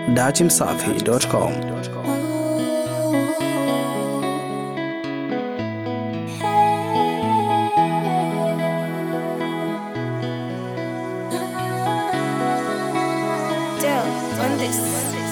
datimsafi.com. Dell on this.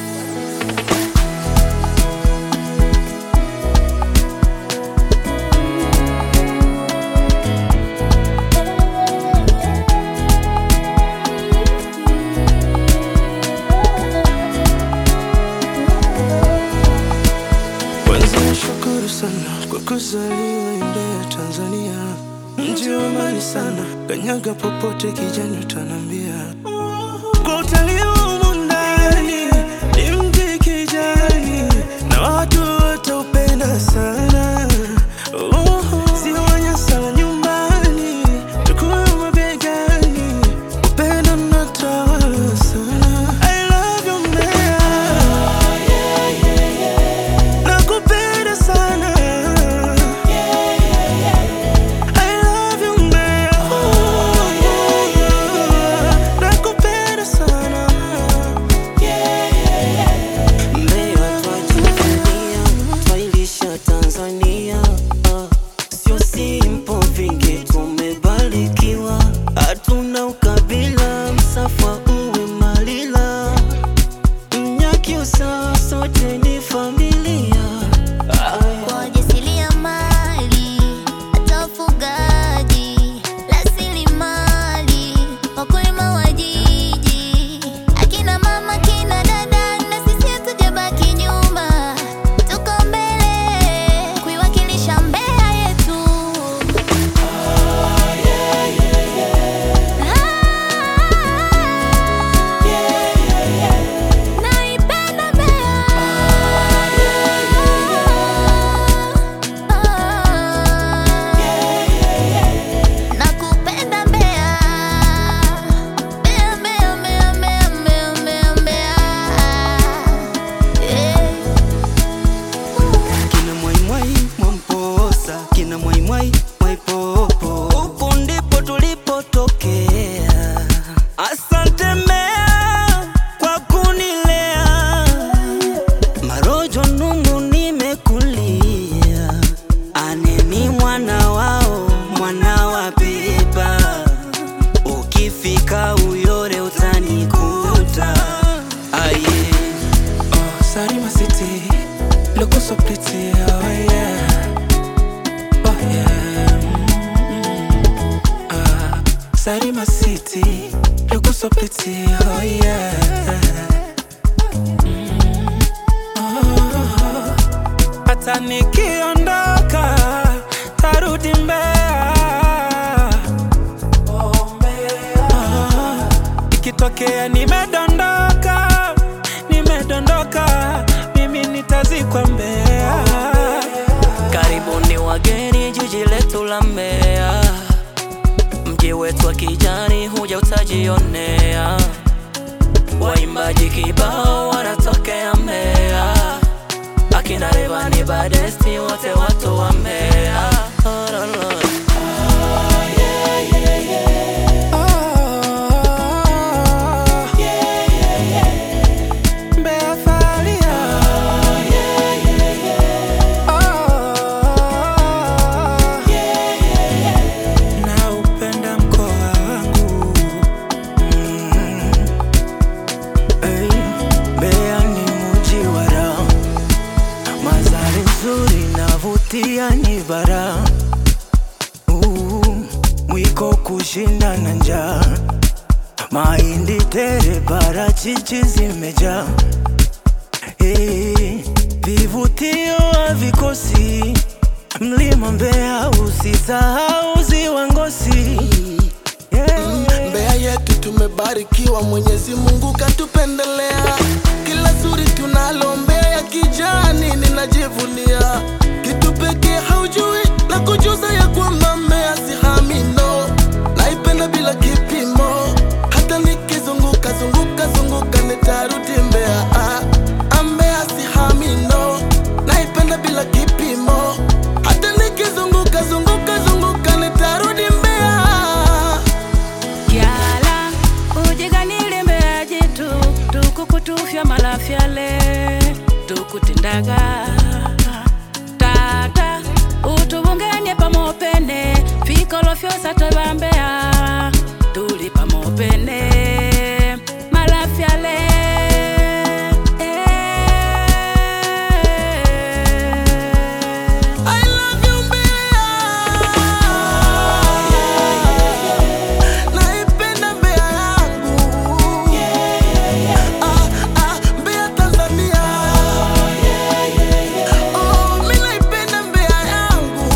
Kwanza nashukuru sana kwa kuzaliwa Mbeya, Tanzania, mji wa amani sana, kanyaga popote kijani utanambia. Kwa utalii wa humu ndani ni mji kijani na watu wataupenda sana. Uhu, Ziwa Nyasa nyumbani, tukuwe mabegani, upendo unatawala sana. I love you Mbeya. Nakupenda sana. I love you Mbeya. Nakupenda sana. Mbeya twajivunia, twailisha Tanzania. Ah, Sio simple, vingi tumebarikiwa, hatuna ukabila, msafa uwe malila, Mnyakyusa sote ni familia. Ah, wajasiriamali hata wafugaji, rasilimali, wakulima wa jiji, akina mama, akina dada, na sisi hatujabaki nyuma, tuko mbele kuiwakilisha Mbeya yetu. Naipenda Mbeya. Nakupenda Mbeya. Mbeya, Mbeya, Mbeya, Mbeya, Mbeya, Mbeya, Mbeya. Yeah. kina mwaimwai mwamposa, kina mwaimwai mwaipopo, huku ndipo tulipotokea. Asante Mbeya kwa kunilea, Marojo Numbu nimekulia, aneni mwana wao, mwana wa Biba, ukifika Uyore utanikuta aye. Oh, Sarima City, looking so pretty, oh yeah, oh yeah. mm, Ah, Sarima City, looking so pretty, oh yeah. Mm, oh, Hata nikiondoka tarudi Mbeya. Ah, ikitokea nimedondoka nimedondoka mimi nitazikwa Mbeya Karibuni wageni jiji letu la Mbeya, mji wetu wa kijani, huja utajionea. Waimbaji kibao wanatokea Mbeya, akina Rayvanny Badesti, wote watu wa Mbeya. Oh, la, la. Mbeya falia naupenda mkoa wangu Mm. Ey, Mbeya ni mji wa raha, mazari nzuri navutia ni bara Uh, mwiko kushinda na njaa mahindi tere parachichi zimejaa Eh, vivutio havikosi mlima Mbeya usisahau ziwa Ngosi yeah. Mbeya yetu tumebarikiwa, Mwenyezi Mungu katupendelea. Kila zuri tunalo Mbeya kijani, ninajivunia kitu pekee haujui na kujuza ya kwamba Mbeya si hamino, naipenda bila kipimo, hata nikizunguka zunguka zunguka nitarudi Mbeya. Ah, ah, Mbeya si hamino, naipenda bila kipimo, hata nikizunguka zunguka zunguka nitarudi Mbeya. Kyala ujiganile Mbeya jitu tukuku tukutufya malafyale tukutindaga tata utuvungenie pamopene fikolo fyosa twevambea tuli pamopene malafyale I love you Mbeya. Naipenda Mbeya yangu. Ah, ah, Mbeya Tanzania. Oh, mi naipenda Mbeya yangu.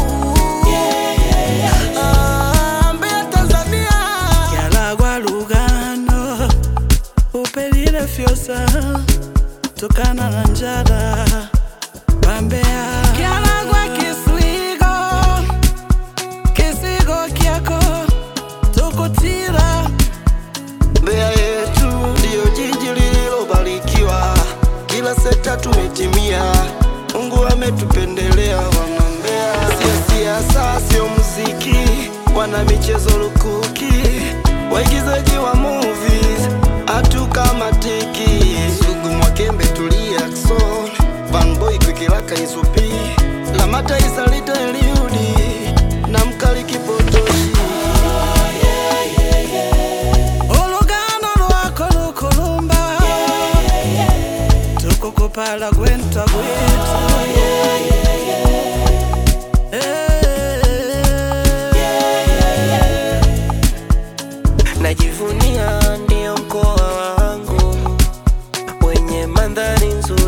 Ah, Mbeya Tanzania. kyalagwa lugano upelile fyosa tukana na njala pambea kyalagwa kisigo kisigo kyako tukutila Mbeya yetu ndiyo jiji lililobarikiwa, kila sekta tumetimia. Mungu ametupendelea wana Mbeya. Sio siasa, sio muziki, wana michezo lukuki, waigizaji wa movies hatukamatiki. Sugu Mwakembe, Tulia, Ackson, Vanboy, Kwikilaka, Isupi, Lamata, Isalita, Eliudi na Mkali Kipotoshi. olugano lwako lukulumba tukukupala gwenta gwitu Najivunia ndio mkoa wangu wenye mandhari nzuri